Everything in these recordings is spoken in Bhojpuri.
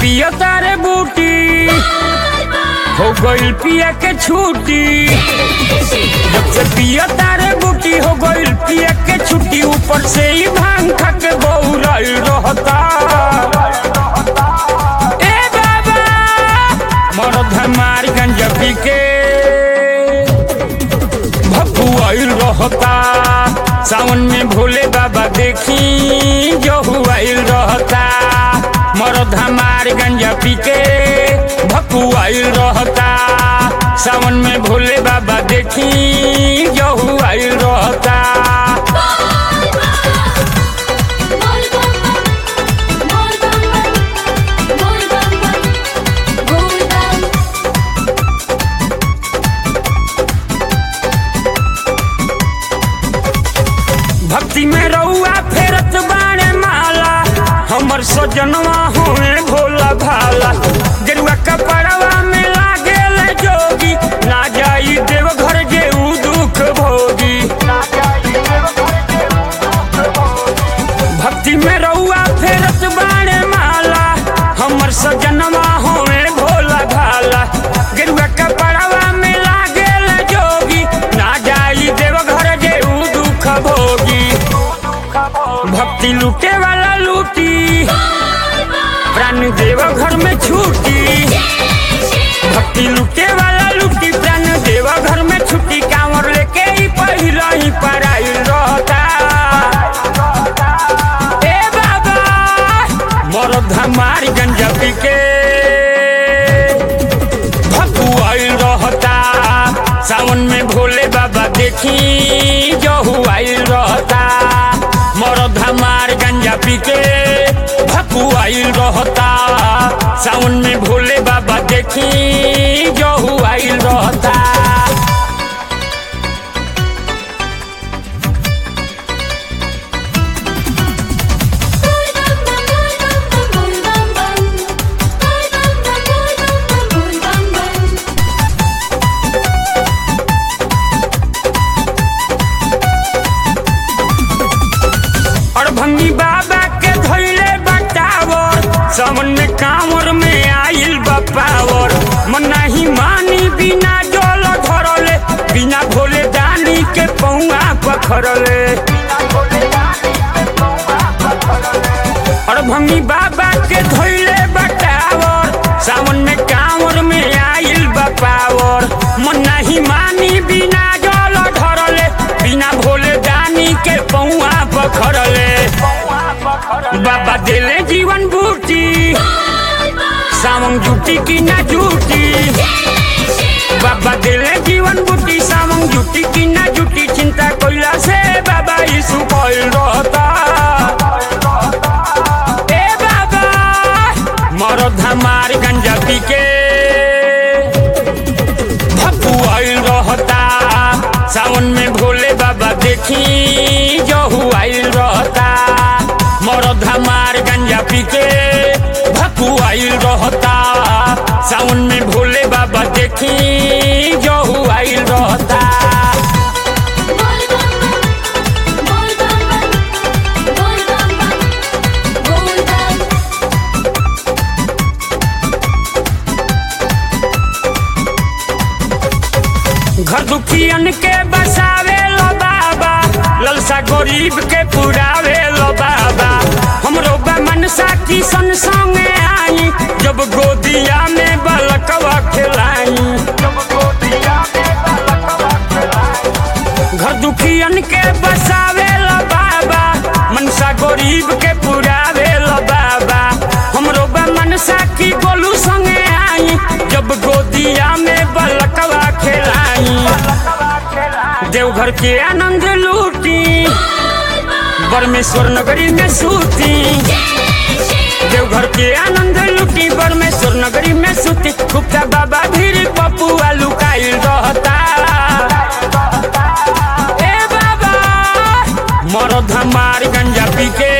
पिया तारे बूटी हो गइल पिया के छूटी जब से पिया तारे बूटी हो गइल पिया के छुट्टी ऊपर से ही भांग खा के बौराइल रहता ए बाबा मरद हमार गंजा पी के भगुआइल रहता सावन में भोले बाबा देखी जो हुआइल रहता मरद हमार गंजा पी के भकुआइल रहता सावन में भोले बाबा देखी जो हुआइल रहता बोल बम बोल बम बोल बम बोल बम भक्ति में रउआ फेरत बाणे माला हमर सजनवा होए भोला भाला गेरुआ कपड़वा में लागेल जोगी ना जाई देव घर जे ऊ दुख भोगी भक्ति में रउआ फेरत बाणे माला हमर सजनवा होए भोला भाला गेरुआ कपड़वा में लागेल जोगी ना जाई देव घर जे ऊ दुख भोगी भक्ति लूटे वाला लूटी प्राण देव घर में छूटी भक्ति लूटे वाला लूटी प्राण देव घर में छुट्टी कांवर लेके ही पहिला ही पराइल रहता ए बाबा मरद हमारी गंजा पी के भकुआइल रहता सावन में भोले बाबा देखी जो हुआइल रहता मरद हमार गंजा पी के भकुआइल रहता सावन में भोले बाबा देखी जो हुआइल रहता बोल बम बोल बम बोल बम बोल बम बोल बम और भंगी बाबा के धैले बटावर सावन में कांवर में आइल बपावर मन नहीं मानी बिना जल धरले बिना भोले दानी के पौआ पखरले और भंगी बाबा के धैले बटावर सावन में कांवर में आइल बपावर मन नहीं मानी बिना जल धरले बिना भोले दानी के पौआ पखरले बाबा दिले जीवन बूटी सावन जुटी की ना जुटी बाबा दिले जीवन बूटी सावन जुटी की ना जुटी चिंता कोइला से बाबा यीशु कोइल रहता ए बाबा मरद हमार गंजा पी के भकुआइल रहता सावन में भोले बाबा देखी जो हुआइल रहता मरद हमार गंजा पी के भकुआइल रहता सावन में भोले बाबा देखी जो हुआइल रहता बोल बम बोल बम बोल बम बोल बम घर दुखियन के बसावे लो बाबा ललसा गरीब के पुरावे लो बाबा हमरो बा मनसा किसन संगे आई जब गोदिया में बलकवा खिलाई घर दुखियन के बसावे लो बाबा मनसा गरीब के पुरावे लो बाबा हमरो बा मनसा की गोलू संगे आई जब गोदिया में बलकवा खिलाई देवघर के आनंद लूटी परमेश्वर नगरी में सूती देवघर के आनंद लूटी परमेश्वर नगरी में सूती गुप्ता बाबा धीरे पपुआ लुकाइल रहता ए बाबा मरद हमार गंजा पी के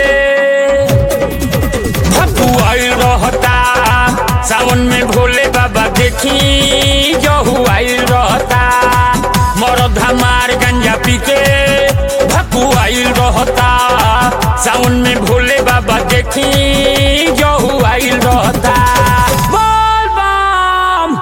भकुआइल रहता सावन में भोले बाबा देखी जो हुआइल रहता मरद हमार गंजा पी के भकुआइल रहता सावन में भोले बाबा देखी